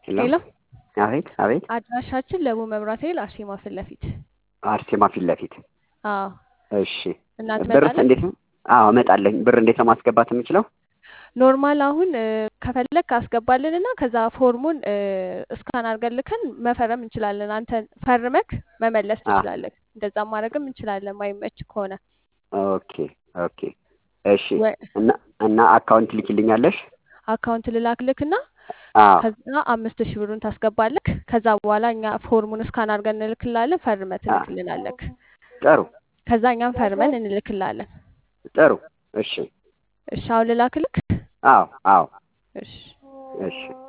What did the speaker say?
ሄሎ ሄሎ አቤት አቤት አድራሻችን ለቡ መብራት ኃይል አርሴማ ፊት ለፊት አርሴማ ፊት ለፊት አዎ እሺ እና ብርስ ትመጣለህ እንዴት ነው አዎ እመጣለሁ ብር እንዴት ነው ማስገባት የምችለው ኖርማል አሁን እ፣ ከፈለግ አስገባልን እና ከዛ ፎርሙን እ፣ እስካን አድርገን ልከን መፈረም እንችላለን አንተ ፈርመክ መመለስ አ ትችላለህ እንደዛ ማድረግም እንችላለን ማይመች ከሆነ ኦኬ ኦኬ እሺ ወይ እና እና አካውንት ልኪልኛለሽ አካውንት ልላክልክ እና አዎ ከዛ አምስት ሺህ ብሩን ታስገባለክ ከዛ በኋላ እኛ ፎርሙን እስካን አድርገን እንልክላለን ፈርመ አ ትልክልናለክ ጥሩ ከዛ እኛም ፈርመን እንልክላለን ጥሩ እሺ እሺ አሁን ልላክልክ አዎ አዎ እሺ እሺ